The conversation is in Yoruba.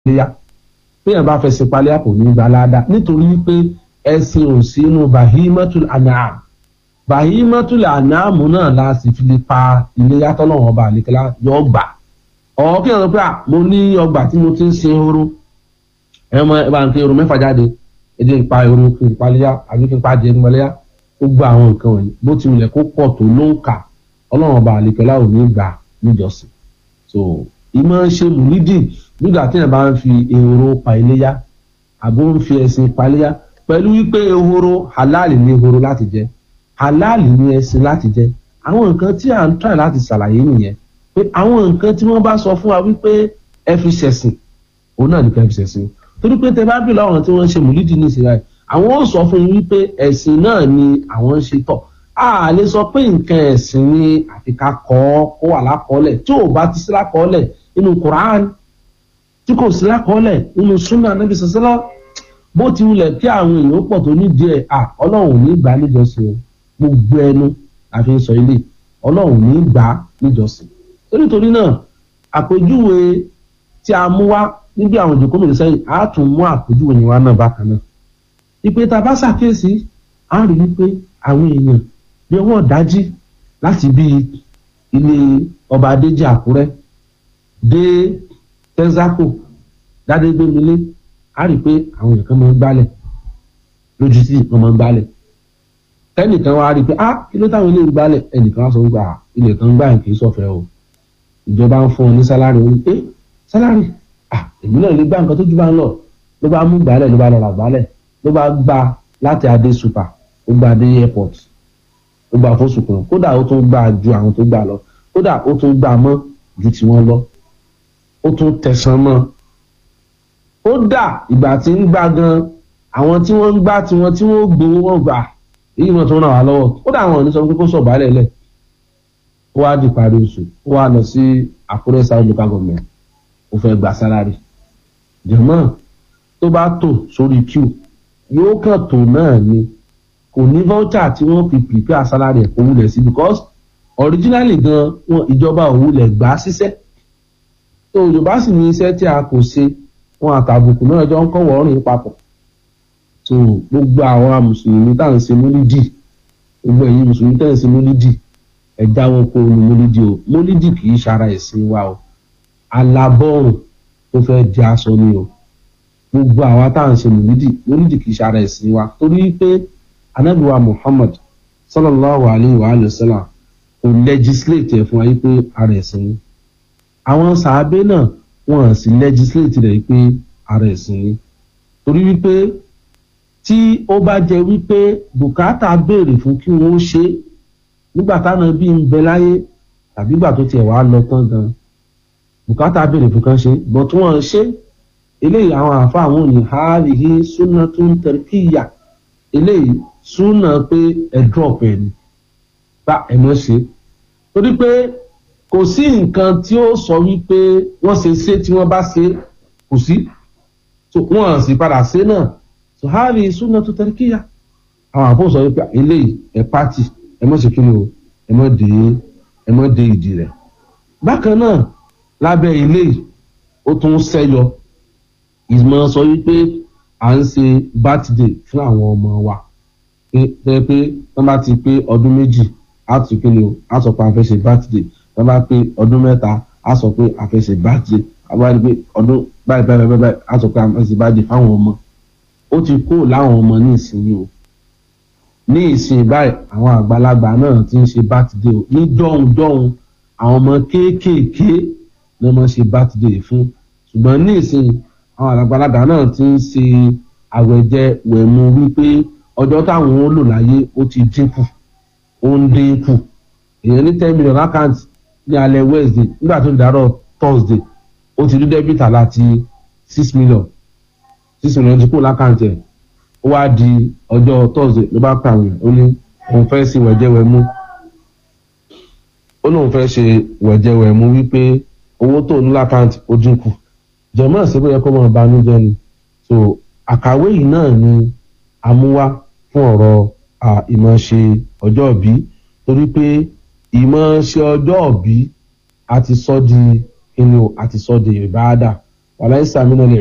léyà téèyàn bá fẹ́ ṣe paléyà kò ní gba aláda nítorí wípé ẹ̀sìn ò sí inú bahimatul anam bahimatul anam náà la sì fi lè pa iléyà tọ́lọ́wọ́n ọba àlekèlá yọ gbà ọ̀ kí ẹ̀rọ pé à mo ní ọgbà tí mo ti ń sin ehoro ẹ̀ mọ ẹ̀ bá ń pe ehoro mẹ́fà jáde ẹ̀ dín pa ehoro kí n paléyà àbí kí n pa jẹ́ nípaléyà ó gba àwọn nǹkan wọ̀nyí bó ti wulẹ̀ kó pọ̀ tó ló ń kà ọlọ́run ọba àlekèlá ò ní gbà níjọsìn so ìmọ̀ ṣe mùlídì nígbà tí èèyàn bá ń fi ehoro pa iléyà àbó ń fi ẹṣin pa iléyà pẹ̀lú wípé ehoro halal ní ehoro láti jẹ halal ní ẹṣin láti jẹ àwọn nǹkan tí à ń try láti ṣàlàyé nìyẹn pé àwọn nǹkan tí wọ́n bá sọ fún wa wípé ẹ fi ṣẹ̀sìn òun náà nìkan fi ṣẹ̀sìn torí pé tẹ bá bí lọ́wọ́n tí wọ́n ń ṣe mùlídì ní ìsirà àwọn ò sọ fún yín wípé ẹ̀sìn náà ni àwọn ń ṣe tọ̀ a lè sọ pé nǹkan ẹ̀sìn ni àfi ká kọ́ ọ́ kó wà lákọọ́lẹ̀ tí ò bá ti sí lákọọ́lẹ̀ nínú Quran tí kò sí lákọọ́lẹ̀ nínú Sunnah Nabi sọ́sọ́lá bó ti wulẹ̀ kí àwọn èèyàn pọ̀ tó ní díẹ̀ à ọlọ́run ní gbà níjọsìn o gbogbo ẹnu àfi sọ ilé ọlọ́run ní gbà níjọsìn nítorí náà àpèjúwe tí a mú wá níbi àwọn ìjòkó mìíràn sẹ́yìn á tún mú àpèjúwe yẹn wá náà bákan náà ìpè tá a bá ṣàkíyèsí á rí wípé àwọn èèyàn bí ọwọ́ dájí láti bí ilé ọba adéjì àkúrẹ́ dé tẹ́ńsákò dádégbémilé á rí pé àwọn èèyàn kan máa ń gbálẹ̀ lójú tí wọ́n máa ń gbálẹ̀ ẹnìkan wá rí pé ah kí ló táwọn ilé ń gbálẹ̀ ẹnìkan wá sọ wípé ah ilẹ̀ kan gbà kì í sọ̀fẹ́ o ìjọba ń fún ọ ní sálárì ó ní ẹ sálárì ah èmi náà lè gbá nǹkan tó jù bá ń lọ ló bá mú gbálẹ̀ ló bá lọ rà gbálẹ̀ ló bá gbà láti adé super ó gba adé airport ó gba fóṣù kan kódà ó tún gbà ju àwọn tó gbà lọ kódà ó tún gbà mọ́ ju tiwọn lọ ó tún tẹ̀sán mọ́ kódà ìgbà tí ń gbà gan àwọn tí wọ́n ń gbà tiwọn tí wọ́n gbowó wọn gbà èyí wọn tó ràn wá lọ́wọ́ kódà àwọn ò ní sọ pé kó sọ̀bálẹ̀ lẹ̀ ó wá di parí oṣù ó wá lọ sí Àkúrẹ́ south local government ó fẹ́ gba sálárì jẹ̀mọ́ tó bá tò sórí queue yóò kàn tó náà ni kò ní voucher tí wọ́n fi prepare salary ẹ̀ kó wulẹ̀ sí because originally gan wọn ìjọba ò wulẹ̀ gbà á síṣẹ́ tó yorùbá sì ní iṣẹ́ tí a kò ṣe wọn àtàbùkù náà jọ ń kọ́wọ́ ọ̀rìn papọ̀ tó gbogbo àwọn mùsùlùmí tá à ń ṣe mólídì gbogbo ẹ̀yin mùsùlùmí tá à ń ṣe mólídì ẹ jáwọ́ kó ní mólídì o mólídì kì í ṣara ẹ̀sìn wa o alábọ́ọ̀rùn tó fẹ́ di aṣọ ni o gbogbo àwa tá à ń ṣe mòlídì mòlídì kì í ṣe ara ẹ̀sìn wa torí pé anábìwa Muhammad sallallahu alayhi wa alayhi wa sallam kò legislate ẹ̀ fún wa yí pé ara ẹ̀sìn ni àwọn sàábé náà wọ́n sì legislate rẹ̀ pé ara ẹ̀sìn ni torí wípé tí ó bá jẹ́ wípé bùkátà béèrè fún kí wọ́n ṣe nígbà táwọn bí ń bẹ láyé tàbí ìgbà tó tiẹ̀ wá lọ tán gan bùkátà béèrè fún kan ṣe bọ̀ tí wọ́n ṣe eléyìí àwọn àáfàá àwọn òní hàlìhí súnà tó ń tẹ̀ríkìyà eléyìí súnà pé ẹ drop ẹ ní bá ẹ mọ̀ ṣe torí pé kò sí nǹkan tí ó sọ wípé wọ́n ṣe ṣe tí wọ́n bá ṣe kò sí wọ́n sì padà ṣe náà so hàlìhí súnà tó tẹ̀ríkìyà àwọn àáfàá sọ wípé eléyìí ẹ pàtì ẹ mọ̀ ṣe kí ni o ẹ mọ̀ dé ẹ mọ̀ dé ìdí rẹ̀ bákan náà lábẹ́ eléyìí ó tún ṣẹ́yọ ìmọ̀ sọ wípé à ń ṣe birthday fún àwọn ọmọ wa pé pé wọ́n bá ti pé ọdún méjì á tún kí ni o á sọ pé a fẹ́ ṣe birthday wọ́n bá pé ọdún mẹ́ta á sọ pé a fẹ́ ṣe birthday àwọn àti pé ọdún báyìí báyìí báyìí báyìí á sọ pé a fẹ́ ṣe birthday fáwọn ọmọ ó ti kó láwọn ọmọ ní ìsinyìí o ní ìsìn báyìí àwọn àgbàlagbà náà ti ń ṣe birthday o ní dọ́hùn dọ́hùn àwọn ọmọ kéékèèké ni wọ́n ṣe birthday fún ṣùgbọ́n ní ìsìn àwọn àgbàlagbà náà ti ń ṣe àwẹ̀jẹ wẹ̀mú wípé ọjọ́ táwọn ó lò láyé ó ti dínkù ó ń dínkù èèyàn ní ten million account ní alẹ́ wednesday nígbà tó ń darọ̀ thursday ó ti rí debit láti six million six million ti kú lákàntì ẹ̀ ó wá di ọjọ́ thursday ló bá pààyàn ó ní òun fẹ́ ṣe wẹ̀jẹ̀ wẹ̀mú ó lóun fẹ́ ṣe wẹ̀jẹ̀ wẹ̀mú wípé owó tó ní lákàntì ó dínkù jẹ̀mọ́ sí bóyá kó máa banújẹ́ ni so àkàwé yìí náà ni amúwá fún ọ̀rọ̀ ìmọ̀ọ́ṣe ọjọ́ ìbí torí pé ìmọ̀ọ́ṣe ọjọ́ ìbí a ti sọ di kíni o a ti sọ di ìbáàdà wàláyé sàmínà lè